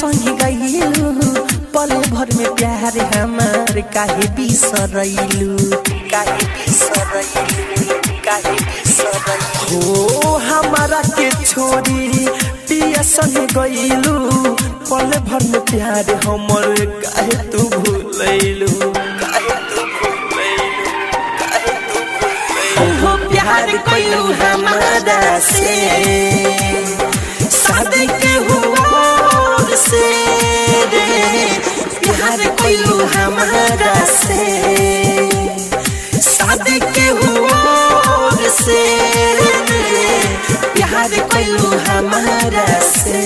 संगे गईलू पल भर में प्यार हमार काहे बिसरैलू काहे बिसरैलू काहे बिसरैलू हो हमारा के छोड़ी पिया संगे गईलू पल भर में प्यार हमर काहे तू भूलैलू काहे तू भूलैलू काहे तू भूलैलू हो प्यार कइलू हमारा से शादी के हुआ से रे प्यार कइलू हमारा से शादी के हुआ से रे प्यार कइलू हमारा से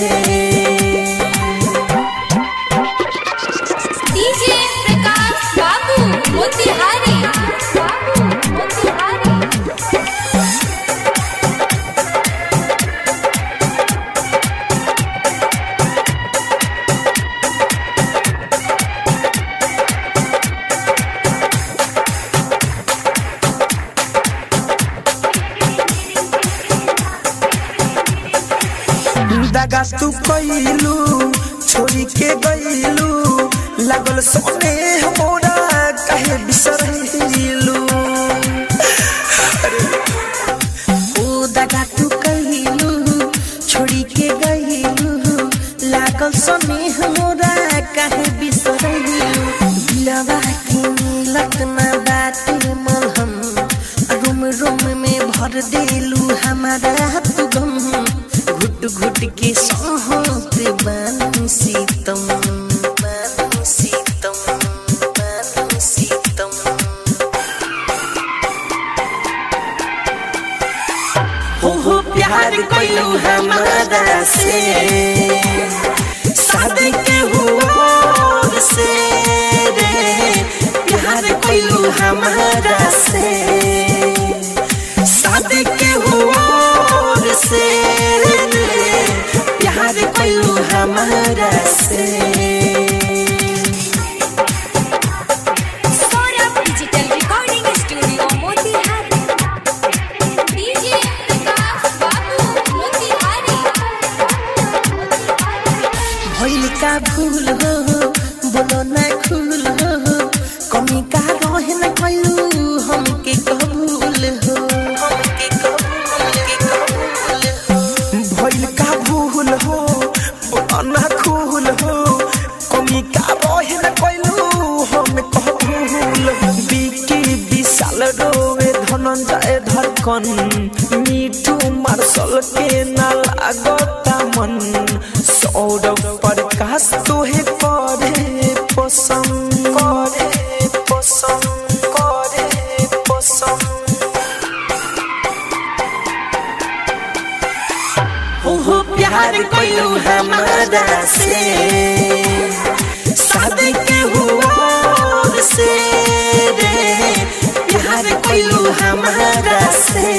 डीजे प्रकाश बाबू मोतिहारी बाबू मोतिहारी दगा तू कइलू छोड़ी के गइलू लागल सोने हमरा कहे बिसरैलू ओ दगा तू कइलू छोड़ी के गइलू लागल सोने हमरा कहे बिसरैलू दिलवा के मिलत ना बाटे मलहम रूम रूम में भर देलू हमारा तू गम घुट घुट के सहत बानी सीतम बानी सीतम बानी सीतम हो हो प्यार कइलू हमारा से शादी के हुआ से रे प्यार कइलू हमारा से शादी के हुआ से रे प्यार कइलू हमारा से Saurabh digital recording studio Motihari DJ Prakash बाबू मोतिहारी भइल का भूल हो बोलो ना खुल हो कमी का रहे न कइलू हमके कबूल हो हमके कबूल के कबूल हो भइल का भूल हो बोलो ना खुल हो कमी का रहे न कइलू हम कबूल हो बिकी विशाल रोवे धनंजय धड़कन मीठू मार्शल के ना लागता मन सौरभ प्रकाश तोहे करे पसंद करे पसंद करे पसंद हो हो प्यार कइलू हमारा से शादी के हुआ से रे प्यार कइलू हमारा से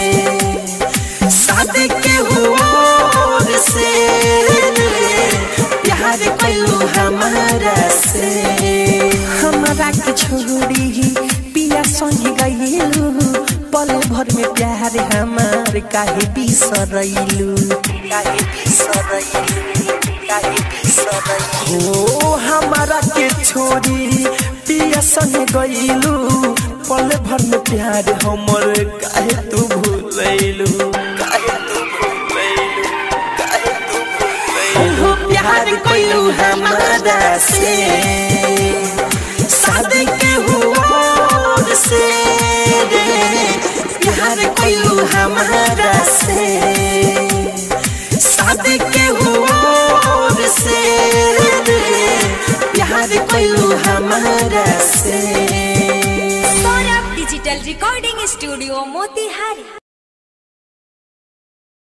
शादी के हुआ से रे प्यार कइलू हमारा से हमारा के छोड़ी पिया संग गइलू पल भर में प्यार हमार काहे बिसरैलू काहे बिसरैलू काहे बिसरैलू हो हमारा के छोड़ी पिया संग गइलू पल भर में प्यार हमर काहे तू भूलैलू काहे तू भूलैलू काहे तू भूलैलू हो प्यार कइलू हमारा से शादी के हुआ से रे प्यार कइलू हमारा से शादी के हुआ से रे प्यार कइलू हमारा से Saurabh digital recording studio Motihari